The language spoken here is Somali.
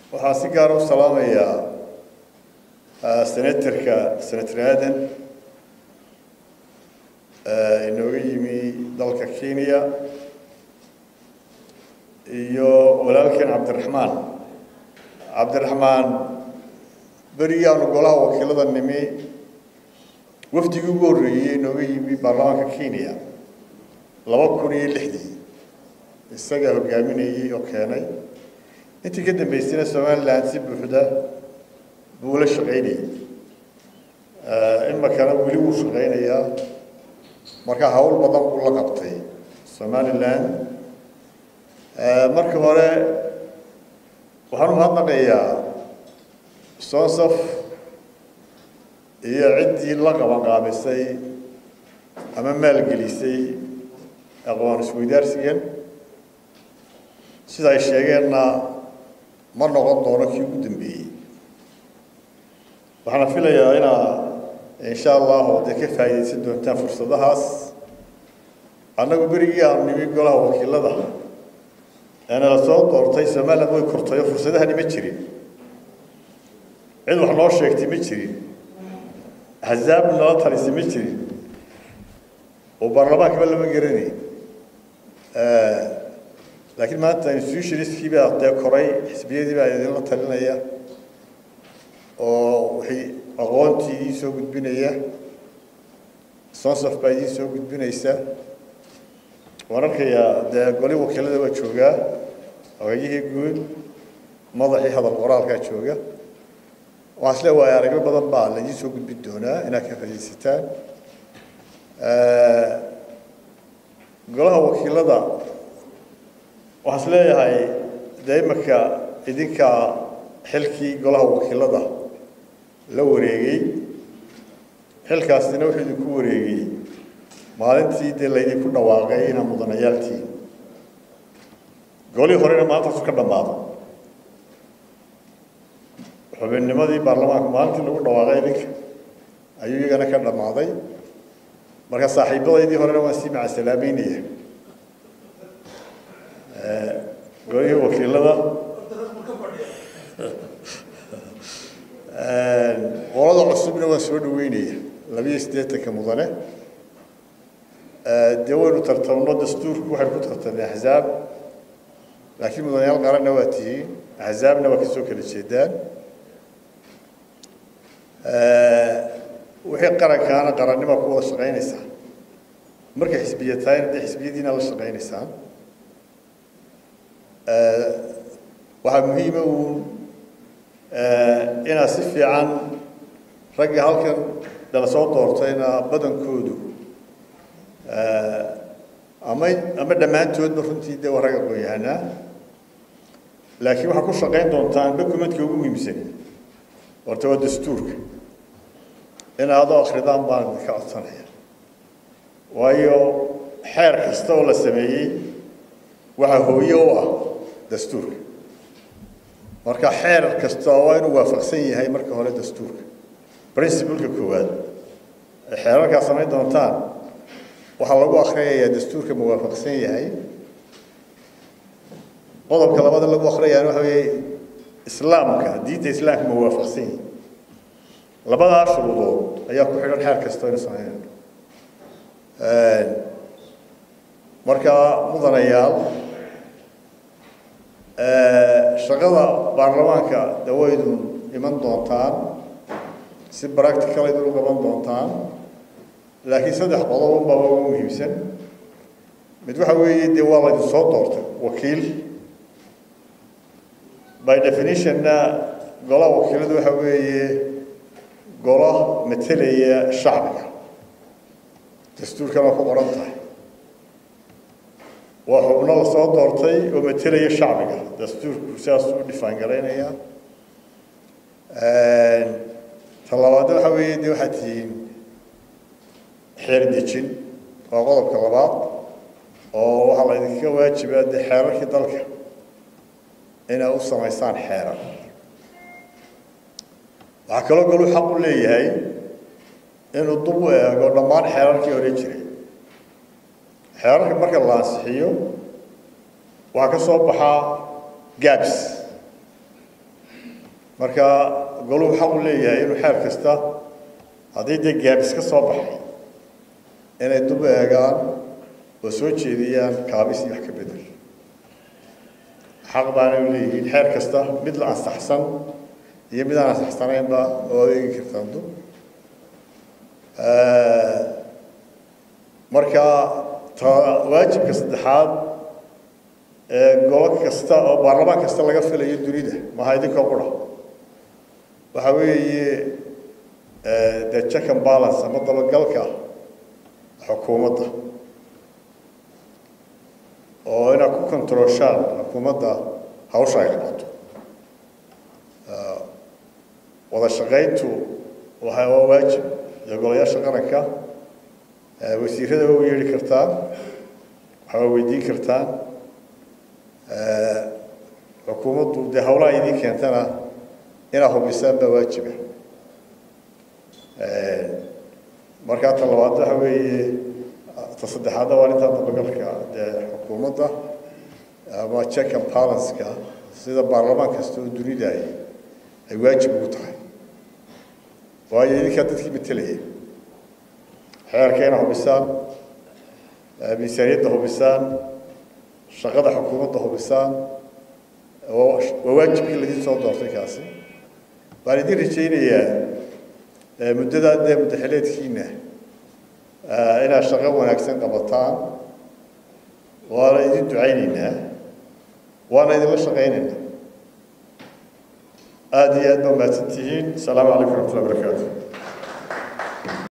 waxaan si gaara u salaamayaa senatorka senator aadan inooga yimi dalka kenya iyo walaalkeen cabdiraxmaan cabdiraxmaan berigii aanu golaha wakiilada nimi wafdigii ugu horreeyey inooga yimi baarlamaanka kenya laba kun iyo lixdii isagaa hogaaminayey oo keenay intii ka dambeysayna somaliland si buuxda buu la shaqaynayay imakana weli wuu shaqaynayaa marka hawl badan buu la qabtay somaliland marka hore waxaan umahadnaqayaa sonsaf iyo ciddii la qabanqaabisay ama maalgelisay aqoon isweydaarsigan sida ay sheegeenna ma noqon doono kii ugu dambeeyey waxaana filayaa inaa insha allahu dee ka faa'iidaysan doontaan fursadahaas annagu berigii aanu nimi golaha wakiilada eena la soo doortay somaliland way kortay oo fursadahani ma jirin cid wax noo sheegtay ma jirin axzaab nala talisay ma jirin oo baarlamaankaba lama garanay laakiin maanta institutionistkii baa dee koray xisbiyadii baa idinla talinaya oo waxay aqoontii idiin soo gudbinaya sonsaf baa idiin soo gudbinaysa waan arkayaa dee goli wakiilada waa joogaa hogayihii guud madaxii hadal qoraalkaa jooga waxaan isle waaya aragyo badan baa laidiin soo gudbin doonaa inaad ka faaidaysataan golaha wakiilada waxaan is leeyahay dee imaka idinka xilkii golaha wakiilada la wareegay xilkaasina wuxuu idinku wareegay maalintii dee laydinku dhawaaqay inaa mudanayaaltiin golihii horena maalintaasu ka dhammaado xubinnimadii baarlamaanka maalintii lagu dhawaaqay idinka ayuu iyagana ka dhammaaday marka saaxiibadaydii horena waan sii macasalaameynaya golihii wakiilada qolada cusubna waan soo dhaweynaya labiyo siddeetanka mudane dee waynu tartamno dastuurku waxaynu ku tartamnay axzaab laakiin mudanayaal qaranna waa tihiin axzaabna waa kasoo kala jeedaan wixii qarankaana qarannima ku wada shaqaynaysaa markay xisbiya tahayna dee xisbiyadiina la shaqaynaysaan waxaa muhiima uun inaad si fiican ragga halkan dala soo doortayna badankoodu ama ama dhammaantoodba runtii dee waa rag aqoon-yahanaa laakiin waxaad ku shaqayn doontaan documentka ugu muhiimsan horta waa dastuurka in adoo akridaan baan idinka codsanaya waayo xeer kasta oo la sameeyey waxaa hooye u ah dastuurka marka xeer kasta waa inuu waafaqsan yahay marka hore dastuurka principleka koowaad xeerarkaa samayn doontaan waxaa lagu akriyayaa dastuurka ma waafaqsan yahay qodobka labada lagu akriyayaana waxa weeye islaamka diinta islaamka ma waafaqsan yahay labadaa shuruudood ayaa ku xidhan xeer kasta inu sameynayno marka mudanayaal shaqada baarlamaanka dawaydu iman doontaan si practical idinu qaban doontaan laakiin saddex qodob unbaa ugu muhiimsan mid waxa weeye dee waa laydin soo doortay wakiil by definitionna golaha wakiiladu waxa weeye golo matelaya shacbiga dastuurkana waa ku qoran tahay waa xubno lasoo doortay oo matelaya shacbiga dastuurku sidaasuu u dhifaangaraynaya ta labaadna waxa weeye dee waxaad tihiin xeer dejin waa qodobka labaad oo waxaa la idinka waajibaa dee xeerarkii dalka inay u samaysaan xeerar waxaa kaloo galu xaq u leeyahay inuu dub u eego dhammaan xeerarkii hore jiray xeerarka marka la ansixiyo waxaa ka soo baxaa gabs marka goluhu xaq u leeyahay inuu xeer kasta haddii dee gaabis ka soo baxay inay dub eegaan oo soo jeediyaan kaabis iyo wax ka bedel xaq baana u leeyihiin xeer kasta mid la ansaxsan iyo mid aan ansaxsanaynba oo eegi kartaan dub marka ta waajibka saddexaad ee golo kasta oo baarlamaan kasta laga filayo dunida maha idinkoo qura waxa weeye the check and balance ama dabagalka xukuumadda oo inaad ku controlshaan xukuumadda hawsha ay qabato wada shaqayntu waa waa waajib iyo golayaasha qaranka wasiirada waa u yeedhi kartaan waxaa weydiin kartaan xukuumaddu dee hawlaha idiin keentana inaad hubisaan baa waajiba markaa ta labaad waxa weeye ta saddexaadna waa intaa dabagalka dee xukuumadda ama check and balanceka sida baarlamaan kasta oo dunida ay ay waajib ugu tahay waayo idinkaa dadkii matelaya xeerka inaad hubisaan miisaaniyadda hubisaan shaqada xukuumadda hubisaan waa waajibkii laidin soo doortay kaasi waan idin rajaynayaa muddadaa dee muddaxileedkiina inaad shaqo wanaagsan qabataan waana idin ducaynaynaa waana idinla shaqaynaynaa aada iyo aad baa mahadsan tihiin asalaamu calaykum raxmatullahi barakaatu